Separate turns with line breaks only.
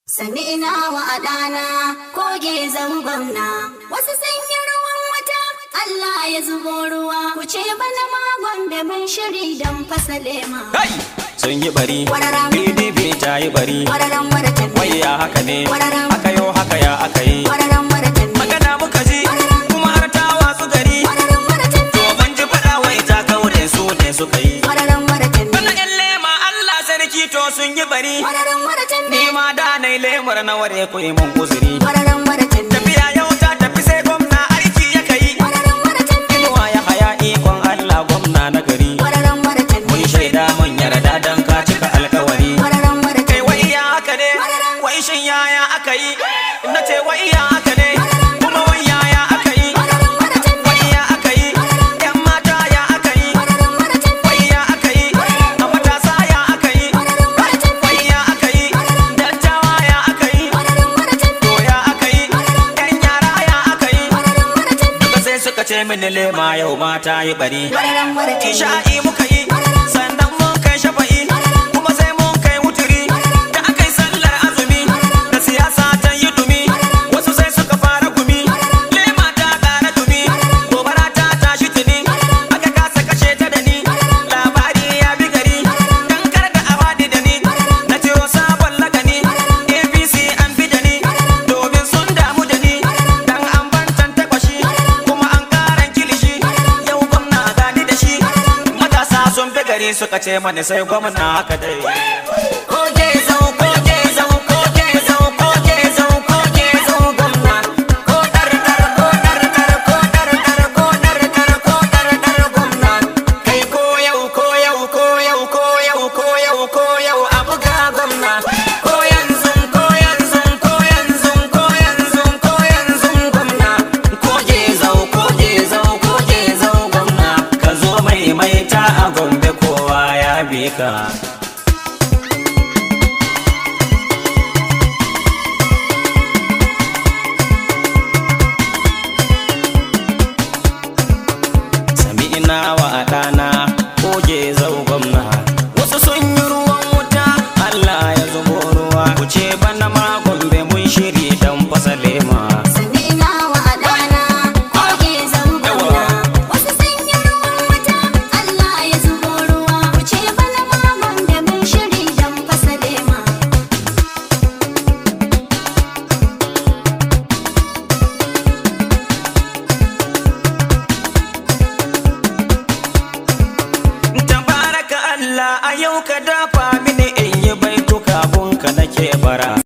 Sani ina wa adana koge zangon na wasu sun yi ruwan wata Allah ya zubo ruwa ku ce bana magon da mun shiri don fasa lema.
Kai! Sun yi bari,
Wararam.
PDP ta yi bari,
Wararan waratan
wai ya haka ne,
Wararam.
aka yo haka ya aka yi.
Wararan waratan
Magana muka ji, kuma har ta watsu gari,
Wararan waratan
to ban ji faɗa wai ta kaure su ne suka yi.
Wararan waratan
Bana ƴan lema Allah sarki to sun yi bari,
Wararan waratan
ni ma da na yi lemur na ware ku yi mun uzuri.
Wararan waratan
Tafiya yau ta tafi sai gwamna aiki ya kai,
Wararan waratan
inuwa ya haya ikon Allah gwamna na gari.
Wararan waratan
Mun shaida mun yarda dan ka cika alkawari.
Wararan waratan
kai wai ya haka ne wai shin yaya aka yi na ce wai ya haka ne kuma wai yaya aka yi
Wararan waratan
wai ya aka yi yan mata ya aka yi
Wararan waratan
wai ya aka yi a matasa ya aka yi wai ya aka yi dattawa ya aka yi
Wararan waratan
to ya aka yi yan yara ya aka yi
Wararan waratan
duka sai suka ce mini lema yau mata yi bari
Wararan waratan
Isha'i muka yi, sannan mun kai shafa'i, kuma sai mun kai wuturi, da aka yi sallar azumi, da siyasa ta yi dumi, wasu sai suka fara gumi, lema ta ƙara dumi, gobara ta tashi tuni, aka kasa kashe ta da ni, labari ya bi gari, dan kar da awadi da ni, na ce sabon lagani, APC an bi da ni, domin sun damu da ni, dan an bantan takwashi, kuma an karan kilishi, yau gwamna gani da shi, matasa sun fi gari suka ce mani sai gwamna haka dai. Koke zau, koke zau, koke zau, koke zau, koke zau gwamna. Ko dar dar, ko dar dar, ko dar dar, ko dar dar, ko dar dar gwamna. Kai ko yau, ko yau, ko yau, ko yau, ko yau, ko yau, a buga gwamna. Ko yanzu, ko yanzu, ko yanzu, ko yanzu, ko yanzu gwamna. Koke zau, koke zau, koke zau gwamna. Ka zo mai maita a gombe kowa ya bi ka.